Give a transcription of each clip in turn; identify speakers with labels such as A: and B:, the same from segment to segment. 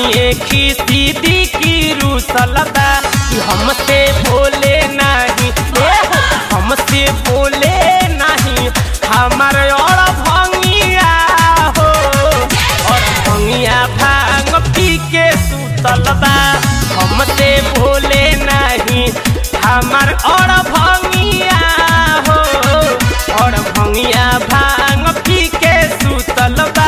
A: तनिए खीसी दी की रूसल बा कि हमसे बोले नहीं ए हो हमसे बोले नहीं हमार और भंगिया हो और भंगिया भांग पी के सुतल बा हमसे बोले नहीं हमार और भंगिया हो और भंगिया भांग पी के सुतल बा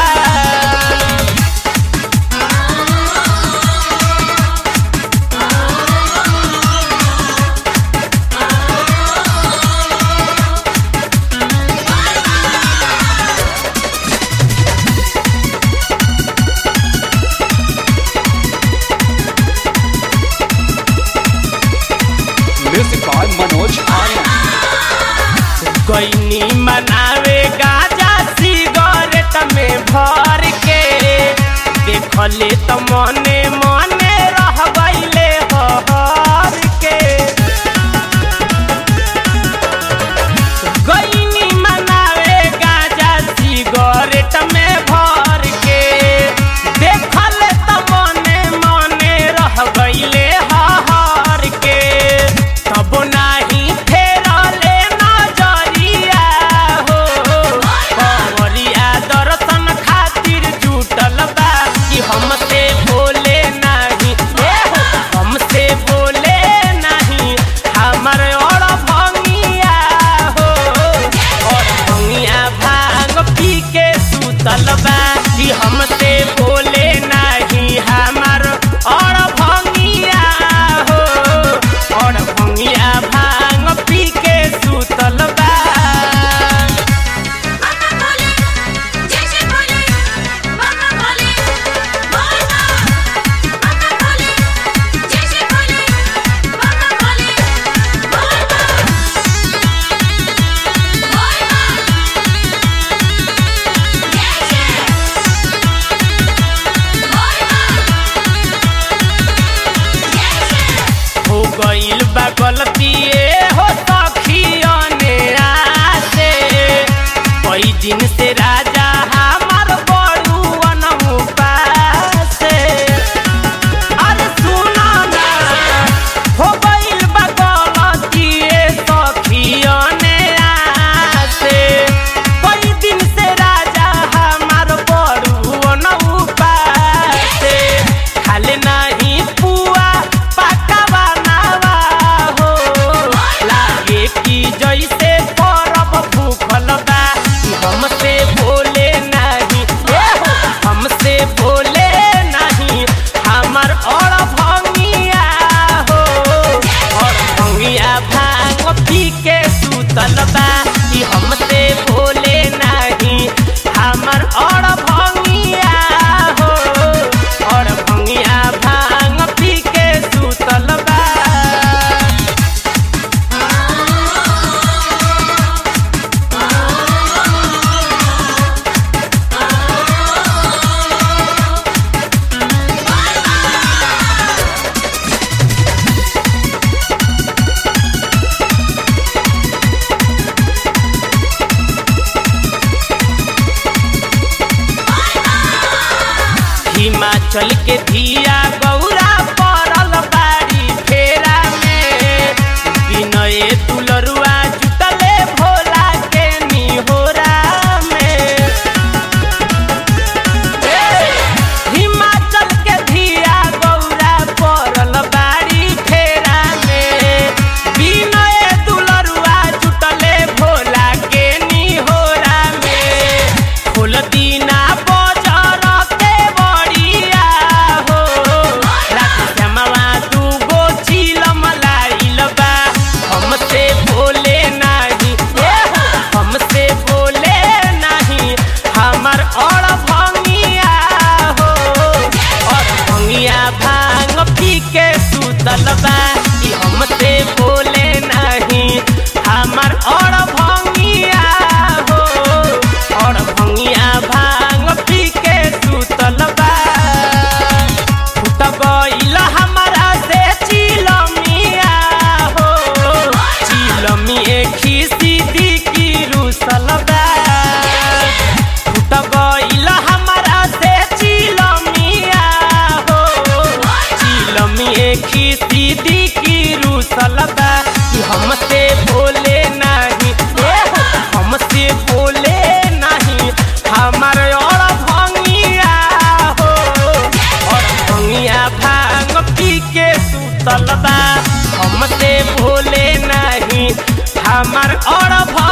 B: Music by Manoj Arya.
A: गईनी मनावे गाजा सिगरेट में भर के देखले त मने मने रह गईले हर के गईनी मनावे गाजा सिगरेट में भर के देखले त मने मने रह गईले हर के तब नाही फेरले नजरिया हो कंवरिया दर्शन खातिर जुटल बा कि हमसे बोले नाही ए हो हमसे बोले नहीं हमर और भंगिया हो और भंगिया भांग पी के सुतल बा कि हमसे बोले नहीं हमर और भंगिया हो और भंगिया भांग पी के सुतल बा
C: माता बोले जैसे बोले माता बोले बोलना माता बोले जैसे बोले माता बोले बोलना बोलना जैसे बोलना जैसे
A: हो गईल बा गलती ए हो सखियने आसे कई दिन से राजा हमार बड़ुअन उपासे अरे सुना ना हो गईल बा गलती ए सखियने आसे कई दिन से राजा हमार बड़ुअन उपासे खाले नहीं पुआ पकावा नावा हो लागे कि जैसे परब भूखल बा कि हमसे बोले नहीं ए हो हमसे बोले नहीं हमर और भंगिया हो और भंगिया भांग पी के सुतल बा कि हमसे बोले नहीं हमर और भंगिया हो और भंगिया भांग पी के सुतल बा हिमाचल के धिया गौरा पड़ल बाड़ी फेरा में विनय दुलरुआ जुटले भोला के निहोरा में हिमाचल के धिया गौरा पड़ल बाड़ी फेरा में विनय दुलरुआ जुटले भोला के निहोरा में खोल दीना बजर के बड़िया हो रात श्यामवा दूगो चिलम लाइल बा हमसे बोले दीदी की रूसल बा कि हमसे बोले नहीं ए हो, हमसे बोले नहीं हमार और भंगिया हो और भंगिया भांग पी के सुतल बा हमसे बोले नहीं हमार और